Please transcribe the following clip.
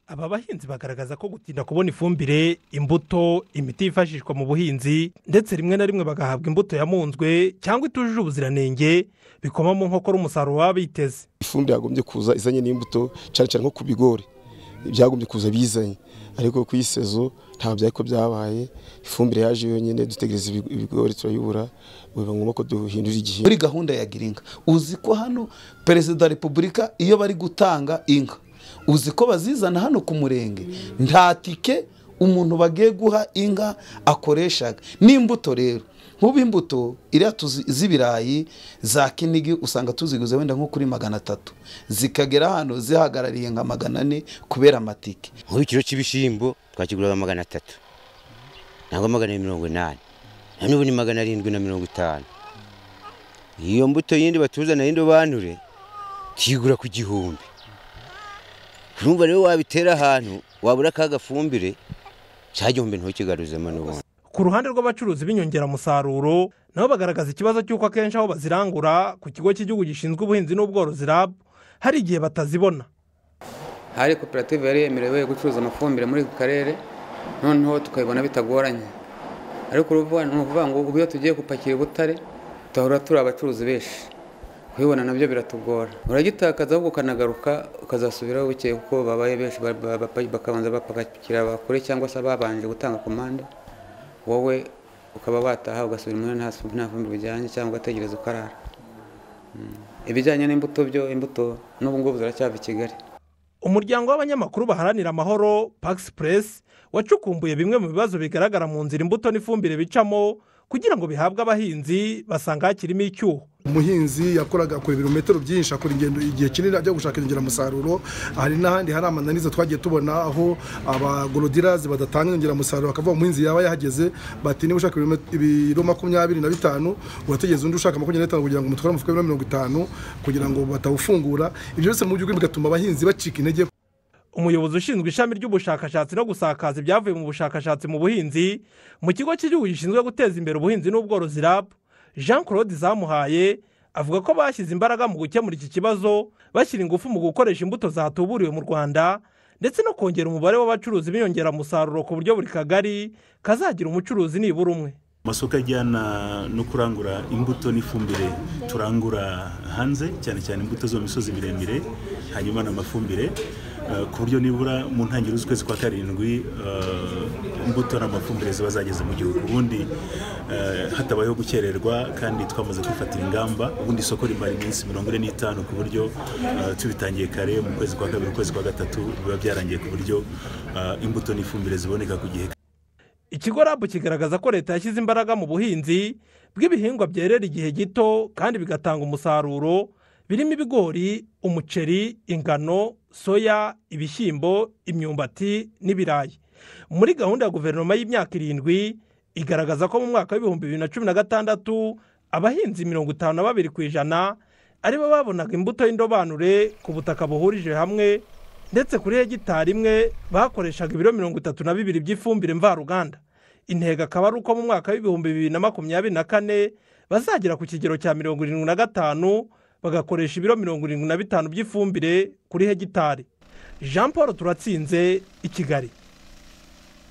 aba bahinzi bagaragaza ko gutinda kubona ifumbire imbuto imiti yifashishwa mu buhinzi ndetse rimwe na rimwe bagahabwa imbuto yamunzwe cyangwa itujuje ubuziranenge bikoma mu nkokora umusaruro waba biteze ifumbire yagombye kuza izanye n'imbuto cyane cyane nko ku bigori byagombye kuza bizanye ariko ku isezo ntabwo byari ko byabaye ifumbire yaje yonyine dutegereza ibigori turayibura biba ngombwa ko duhindura igihe muri gahunda ya girinka uzi ko hano perezida wa repubulika iyo bari gutanga inka uzi ko bazizana hano ku murenge nta tike umuntu bagiye guha inka akoreshaga n'imbuto rero nk'ubu imbuto iriya tuzi z'ibirayi za kinigi usanga tuziguze wenda nko kuri magana atatu zikagera hano zihagarariye nka magana ane kubera amatike nk'ubu ikiro cy'ibishyimbo twakiguraga magana atatu ntabwo magana mirongo inani na n'ubu ni magana arindwi na mirongo itanu iyo mbuto yindi batuzana y'indobanure tuyigura ku gihumbi urumva rero wabitera ahantu wabura ka gafumbire cya gihumbi ntukigaruzemo n'ubundi ku ruhande rw'abacuruzi b'inyongeramusaruro nabo bagaragaza ikibazo cy'uko akenshi aho bazirangura ku kigo cy'igihugu gishinzwe ubuhinzi n'ubworozi rab hari igihe batazibona hari koperative yari yemerewe gucuruza amafumbire muri ako karere noneho tukabibona bitagoranye ariko ni ukuvuga ngo ubu iyo tugiye gupakira ubutare tuhahora turi abacuruzi benshi kubibona nabyo biratugora uragitakaza ahubwo ukanagaruka ukazasubiraho bukeye kuko babaye benshi bakabanza bapakira abakure cyangwa se babanje gutanga komande wowe ukaba wataha ugasubira muri nta fumbire ujyanye cyangwa ugategereza ukarara ibijyanye n'imbuto byo imbuto n'ubu ngubu ziracyava i kigali umuryango w'abanyamakuru baharanira amahoro pagisi puresi wacukumbuye bimwe mu bibazo bigaragara mu nzira imbuto n'ifumbire bicamo kugira ngo bihabwe abahinzi basanga hakirimo icyuho umuhinzi yakoraga ku birometero byinshi akora ingendo igihe kinini ajya gushaka inyongeramusaruro hari n'ahandi hari amananiza twagiye tubona aho abagorodirazi badatanga inyongeramusaruro bakavuga umuhinzi yaba yahageze bati niba ushaka ibiro makumyabiri na bitanu urategereza undi ushaka makumyabiri na bitanu kugira ngo umutware umufuka w'ibiro mirongo itanu kugira ngo batawufungura ibyo byose mu by'ukuri bigatuma abahinzi bacika intege umuyobozi ushinzwe ishami ry'ubushakashatsi no gusakaza ibyavuye mu bushakashatsi mu buhinzi mu kigo cy'igihugu gishinzwe guteza imbere ubuhinzi n'ubworozi rab jean claude zamuhaye avuga ko bashyize imbaraga mu gukemura iki kibazo bashyira ingufu mu gukoresha imbuto zatuburiwe mu rwanda ndetse no kongera umubare w'abacuruzi b'inyongeramusaruro ku buryo buri kagari kazagira umucuruzi nibura umwe amasoko ajyana no kurangura imbuto n'ifumbire turangura hanze cyane cyane imbuto zo mu misozi miremire hanyuma n'amafumbire ku buryo nibura mu ntangiriro z'ukwezi kwa karindwi imbuto n'amafumbire ziba zageze mu gihugu ubundi hatabayeho gukererwa kandi twamaze kwifatira ingamba ubundi isoko rimara iminsi mirongo ine n'itanu ku buryo tubitangiye kare mu kwezi kwa kabiri ukwezi kwa gatatu biba byarangiye ku buryo imbuto n'ifumbire ziboneka ku gihe ikigo rabu kigaragaza ko leta yashyize imbaraga mu buhinzi bw'ibihingwa byerera igihe gito kandi bigatanga umusaruro birimo ibigori umuceri ingano soya ibishyimbo imyumbati n'ibirayi muri gahunda ya guverinoma y'imyaka irindwi igaragaza ko mu mwaka w'ibihumbi bibiri na cumi na gatandatu abahinzi mirongo itanu na babiri ku ijana aribo babonaga imbuto y'indobanure ku butaka buhurije hamwe ndetse kuri hegitari imwe bakoreshaga ibiro mirongo itatu na bibiri by'ifumbire mvaruganda intego akaba ari uko mu mwaka w'ibihumbi bibiri na makumyabiri na kane bazagera ku kigero cya mirongo irindwi na gatanu bagakoresha ibiro mirongo irindwi na bitanu by'ifumbire kuri hegitari jean paul turatsinze i kigali